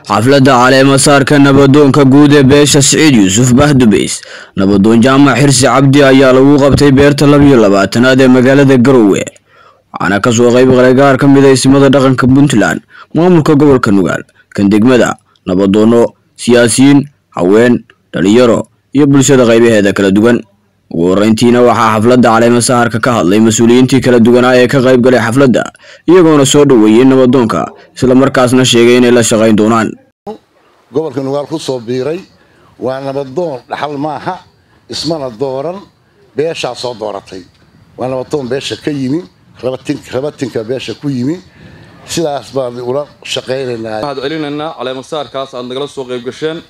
xafladda caleemasaarka nabadoonka guud ee beesha siciid yuusuf bahdubeys nabadoon jaamac xirsi cabdi ayaa lagu qabtay beerta labiyo labaatanaad ee magaalada garowe waxaana kasoo qayb galay gaar ka mid a ismada dhaqanka puntland maamulka gobolka nugaal kan degmada nabadoono siyaasiyiin haween dhalinyaro iyo bulshada qaybaheeda kala duwan ugu horeyntiina waxaa xafladda caleemasaarka ka hadlay mas-uuliyiintii kala duwanaa ee ka qayb galay xafladda iyagoona soo dhoweeyey nabadoonka islamarkaasna sheegay inay la shaqayn doonaan gobolka nugaal ku soo biiray waa nabadoon dhaxal maaha ismana dooran beeshaa soo dooratay waa nabadoon beesha ka yimi rabatinka beesha ku yimi sidaas baan ula shaqaynaynaa waxaad celinaynaa caleemasaarkaas aad nagala soo qayb gasheen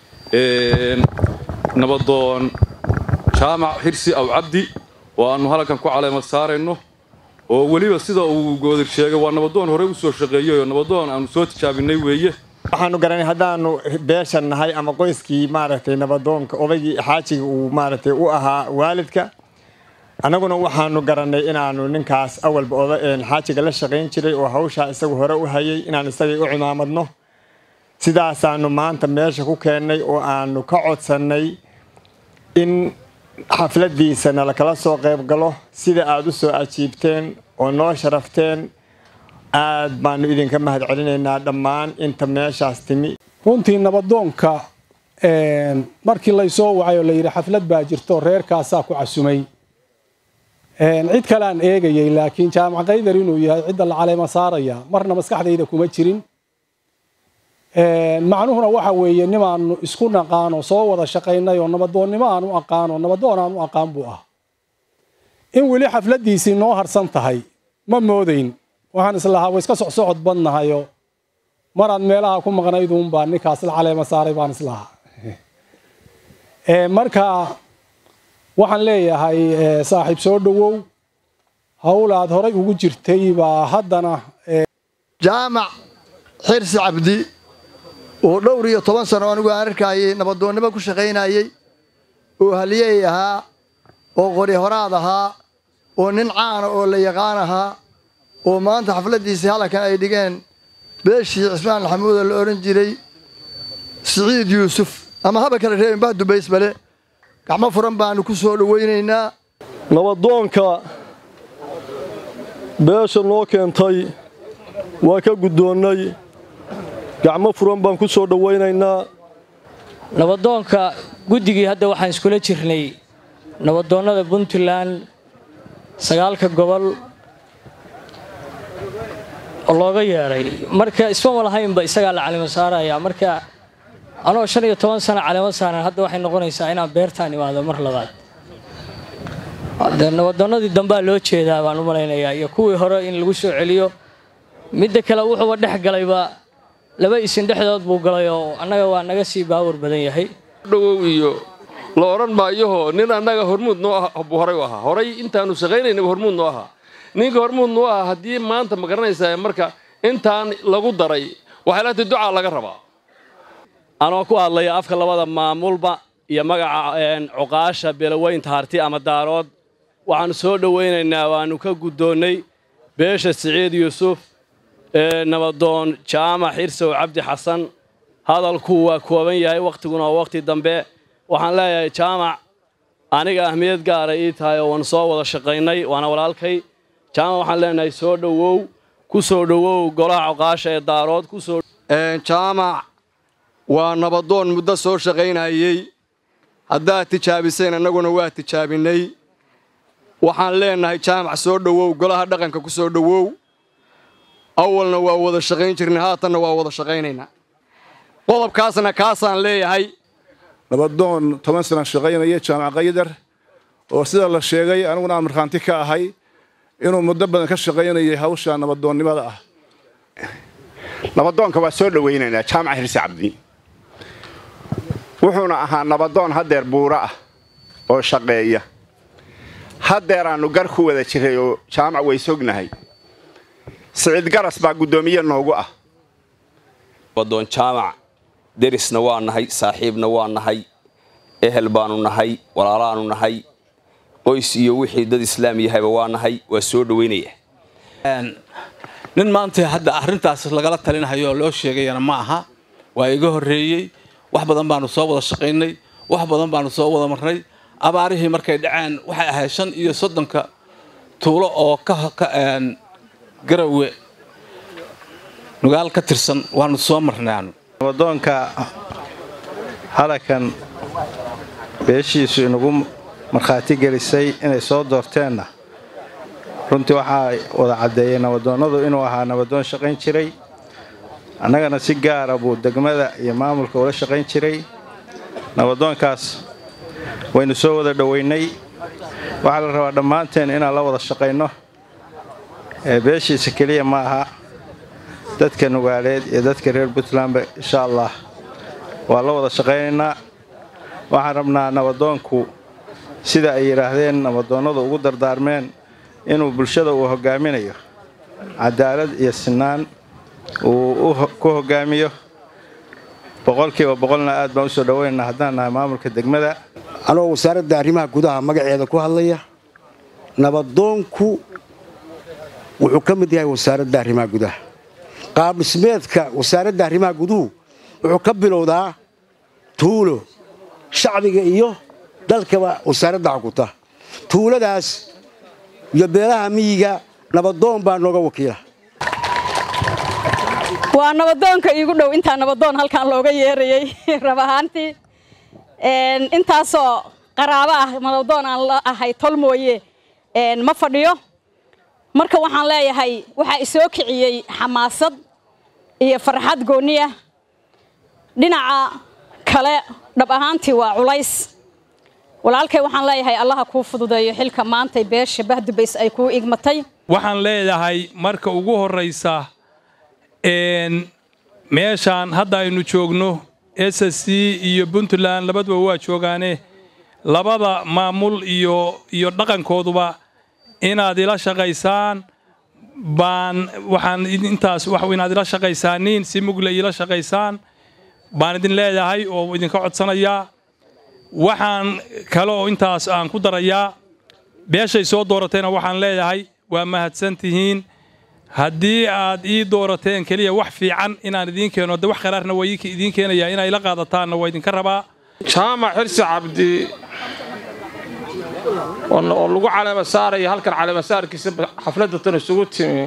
nabadoon jaamac xirsi aw cabdi oo aanu halkan ku caleema saarayno oo weliba sida uu goodir sheegay waa nabadoon horey u soo shaqeeyey oo nabadoon aanu soo tijaabinay weeye waxaanu garanay haddaanu beeshan nahay ama qoyskii maaragtay nabadoonka odaygii xaajiga uu maaragtay u ahaa waalidka annaguna waxaanu garanay inaanu ninkaas awalba xaajiga la shaqayn jiray oo hawshaa isagu hore u hayay inaan isagay u cimaamadno sidaasaanu maanta meesha ku keennay oo aanu ka codsannay in xafladiisana lakala soo qayb galo sida aada u soo ajiibteen oo noo sharafteen aad baanu idinka mahad celinaynaa dhammaan inta meeshaas timi runtii nabadoonka markii laysoo wacay oo layidhi xaflad baa jirto reerkaasaa ku casumay cid kale aan eegayay laakiin jaamac kaydar inuu yahay cidda la caleema saaraya marna maskaxdayda kuma jirin macnuhuna waxa weeye nimaanu isku naqaano soo wada shaqaynay oo nabadoonnimo aan u aqaano nabadoon aan u aqaan buu ah in weli xafladiisii noo harsan tahay ma moodayn waxaan islahaa way iska socsocod badnahayo maraad meelaha ku maqnayduunbaa ninkaas la caleema saaray baan islahaa marka waxaan leeyahay saaxiib soo dhowow hawl aad horay ugu jirtay baa haddana jaamac xirsi cabdi oo dhowr iyo toban sano anigu aan arkaayay nabadoonnimo ku shaqaynayey oo haliyey ahaa oo qori horaad ahaa oo nin caana oo la yaqaan ahaa oo maanta xafladdiisii halkan ay dhigeen beeshii cismaan maxamuuda la odhan jiray siciid yuusuf ama haba kale reebin bahdubaysbale gacmo furan baanu ku soo dhowaynaynaa nabadoonka beesha noo keentay waa ka guddoonnay gacmo furan baan ku soo dhowaynaynaa nabadoonka guddigii hadda waxaan iskula jirnay nabadoonnada puntland sagaalka gobol oo looga yeedhay marka ismama lahaynba isagaa la calimo saaraya marka anoo shan iyo toban sano calimo saaran hadda waxay noqonaysaa inaan beertaan imaado mar labaad de nabadoonnadii dambaa loo jeedaa baan u malaynayaa iyo kuwii hore in lagu soo celiyo midda kale wuxuuba dhex galayba laba isin dhexdood buu galay oo annaga waa naga sii baawar badan yahay dhowow iyo la odhan maayahoo nin annaga hormuud noo ah buu horay u ahaa horay intaanu shaqaynaynaba hormuud noo ahaa ninka hormuud noo ahaa haddii maanta ma garanaysaa marka intaan lagu daray waxay laatay ducaa laga rabaa anoo ku hadlaya afka labada maamulba iyo magaca cuqaasha beelaweynta harti ama daarood waxaannu soo dhowaynaynaa waannu ka guddoonnay beesha siciid yuusuf nabadoon jaamac xirsow cabdi xasan hadalku waa kooban yahay wakhtiguna waa wakhti dambe waxaan leeyahay jaamac aniga ahmiyad gaara ii tahay oo waan soo wada shaqaynay waana walaalkay jaamac waxaan leenahay soo dhowow ku soo dhowow golaha cuqaasha ee daarood kusoo jaamac waa nabadoon muddo soo shaqaynayey haddaad tijaabiseen annaguna waa tijaabinay waxaan leenahay jaamac soo dhowow golaha dhaqanka ku soo dhowow awalna waa wada shaqayn jirnay haatanna waa wada shaqaynaynaa qodobkaasna kaasaan leeyahay nabadoon toban sana shaqaynaya jaamac kaydar oo sida la sheegay aniguna aan markhaanti ka ahay inuu muddo badan ka shaqaynayay hawsha nabadoonnimada ah nabadoonka waa soo dhowaynaynaa jaamac xirsi cabdi wuxuuna ahaa nabadoon haddeer buuro ah oo shaqeeya haddeeraannu gar ku wada jiray oo jaamac way sognahay siciid garas baa guddoomiye noogu ah nabadoon jaamac derisna waa nahay saaxiibna waa nahay ehel baanu nahay walaalaanu nahay qoys iyo wixii dad islaam yahayba waa nahay waa soo dhowaynaya nin maanta hadda arrintaas lagala talinahayo oo loo sheegayana ma aha waa iga horreeyey wax badan baanu soo wada shaqaynay wax badan baanu soo wada marnay abaarihii markay dhaceen waxay ahayd shan iyo soddonka tuulo oo ka garawe nugaal ka tirsan waanu soo marnay aanu nabadoonka halakan beeshiisu inagu markhaati gelisay inay soo doorteenna runtii waxaa wada caddeeyey nabadoonnadu inuu ahaa nabadoon shaqayn jiray annagana si gaara buu degmada iyo maamulka ula shaqayn jiray nabadoonkaas waynu soo wada dhoweynay waxaa la rabaa dhammaanteen inaan la wada shaqayno ee beeshiisa keliya ma aha dadka nugaaleed iyo dadka reer puntlandba insha allah waa la wada shaqaynaynaa waxaan rabnaa nabadoonku sida ay yidhaahdeen nabadoonnadu ugu dardaarmeen inuu bulshada uu hoggaaminayo cadaalad iyo sinaan uu ku hoggaamiyo boqolkiiba boqolna aad baan usoo dhoweynaynaa haddaan nahay maamulka degmada anoo wasaaradda arrimaha gudaha magaceeda ku hadlaya nabadoonku wuxuu ka mid yahay wasaaradda arrimaha gudaha qaab dhismeedka wasaaradda arrimaha guduhu wuxuu ka bilowdaa tuulo shacbiga iyo dalkaba wasaaradda xukunta tuuladaas iyo beelaha miyiga nabadoon baa nooga wakiila waa nabadoonka iigu dhow intaa nabadoon halkan looga yeerayey rab ahaantii intaasoo qaraabo ah nabadoon aan la ahay tol mooye ma fadhiyo marka waxaan leeyahay waxaa isoo kiciyey xamaasad iyo farxad gooniya dhinaca kale dhab ahaantii waa culays walaalkay waxaan leeyahay allaha kuu fududeeyo xilka maantay beesha bahdubays ay kuu igmatay waxaan leedahay marka ugu horraysa meeshaan hadda aynu joogno s s c iyo puntland labaduba waa joogaane labada maamul iyo iyo dhaqankooduba inaad ila shaqaysaan baan waxaan intaas wax inaad ila shaqaysaaniin si mugle ila shaqaysaan baan idin leedahay oo idinka codsanayaa waxaan kale oo intaas aan ku darayaa beeshay soo dooratayna waxaan leedahay waa mahadsan tihiin haddii aad ii doorateen keliya wax fiican inaan idiin keeno de wax qaraarna waa idiin keenayaa inaa ila qaadataanna waa idinka rabaa jaamac xirsi cabdi oo lagu caleema saaraya halkan caleema saarkiisa xafladda tan isugu timi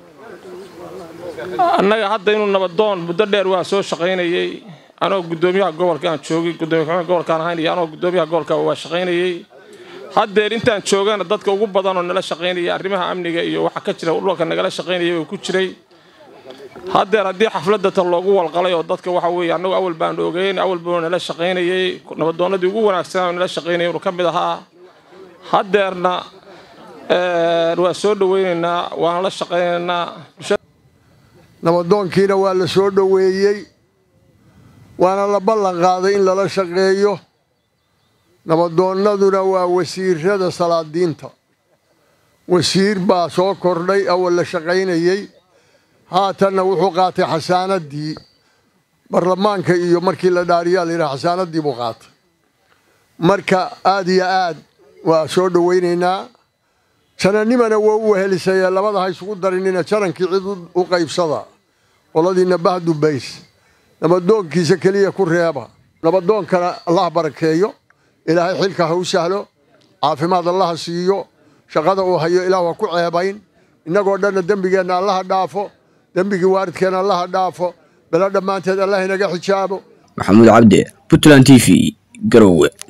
annaga hadda inuu nabadoon muddo dheer waa soo shaqaynayey anoo guddoomiyaha gobolka aan joogay guddoomiya gobolkaan ahayn iyo anoo guddoomiyaha gobolka waa shaqaynayey haddeer intaan joogana dadka ugu badan oo nala shaqaynaya arrimaha amniga iyo waxa ka jira dhulka nagala shaqaynaya uu ku jiray haddeer haddii xafladda tan loogu walqalay oo dadka waxa weeye annagu awal baan ogeyn awal buu nala shaqaynayey nabadoonnadii ugu wanaagsanaa oo nala shaqaynayay inuu ka mid ahaa haddeerna waa soo dhoweynaynaa waana la shaqaynaynaa nabadoonkiina waa la soo dhoweeyey waana la ballan qaaday in lala shaqeeyo nabadoonnaduna waa wasiirada salaadiinta wasiir baa soo kordhay awal la shaqaynayey haatanna wuxuu qaatay xasaanaddii baarlamaanka iyo markii la dhaariyaa layidhaha xasaanaddii buu qaatay marka aad iyo aad waa soo dhowaynaynaa janannimana waa u wehelisayee labada ha isugu darinina janankii cid u qaybsada qoladiina bahdubays nabadoonkiisa keliya ku reeba nabadoonkana allah barakeeyo ilaahay xilka ha u sahlo caafimaad allaha siiyo shaqada uu hayo ilaah ha ku ceebayn innagoo dhanna dembigeenna allaha dhaafo dembigii waaridkeenna allaha dhaafo belo dhammaanteed allah inaga xijaabo maxamuud cabdi puntland t v garowe